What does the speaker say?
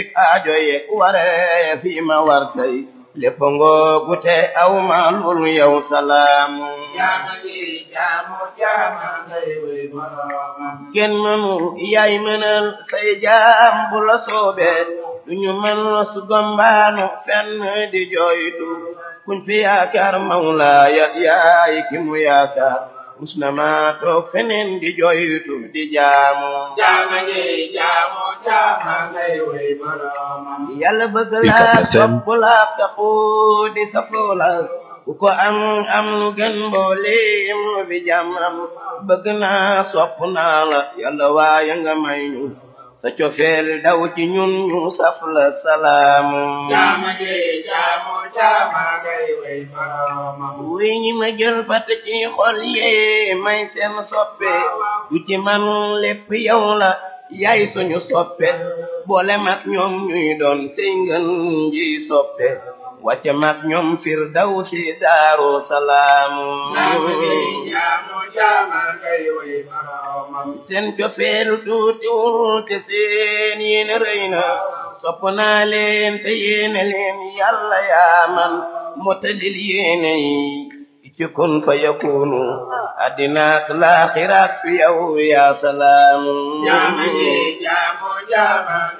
aajo yek waree fi ma war tey lépp ngoogu te aw ma lul yow salaamu jaama ji jaamu jaama ngay wey boroomam kenn mënu yaay mënal say jaam bu la soobee duñu mën su gombaanu fenn di jooytu kuñ fi yaakaar mawlaaya yaay ki mu yaakaar mus na ma toog feneen di jooytu di jaamu jaama ji jaamu jaama ngay wey boroomam yàlla bëgg la UCAB FM. sopp la taxu di safoo la ku ko am am lu gën mbooleem lu fi jàmmam bëgg naa sopp naa la yàlla waaye nga may ñu sa cofeel daw ci ñun ñu saf la salaamu jaama ji jaamu jaama ngay wey boroomam wuy ñi ma jël fat ci xol yee may seen soppe du ci man lépp yow la yaay suñu soppe boole mag ñoom ñuy doon sey ngën ji soppe wàcce mag ñoom fir daw si daaru salaamu jaama ji jaamu jaama ngay wey boroomam seen cofeelu tuutiwul te seen yéene rëy na sopp naa leen te yéene leen yàlla yaa man motalil yéene yi ci kun fa yakunu addinaak laaxiraak fi yow yaa salaam jaama ji jaamu jaama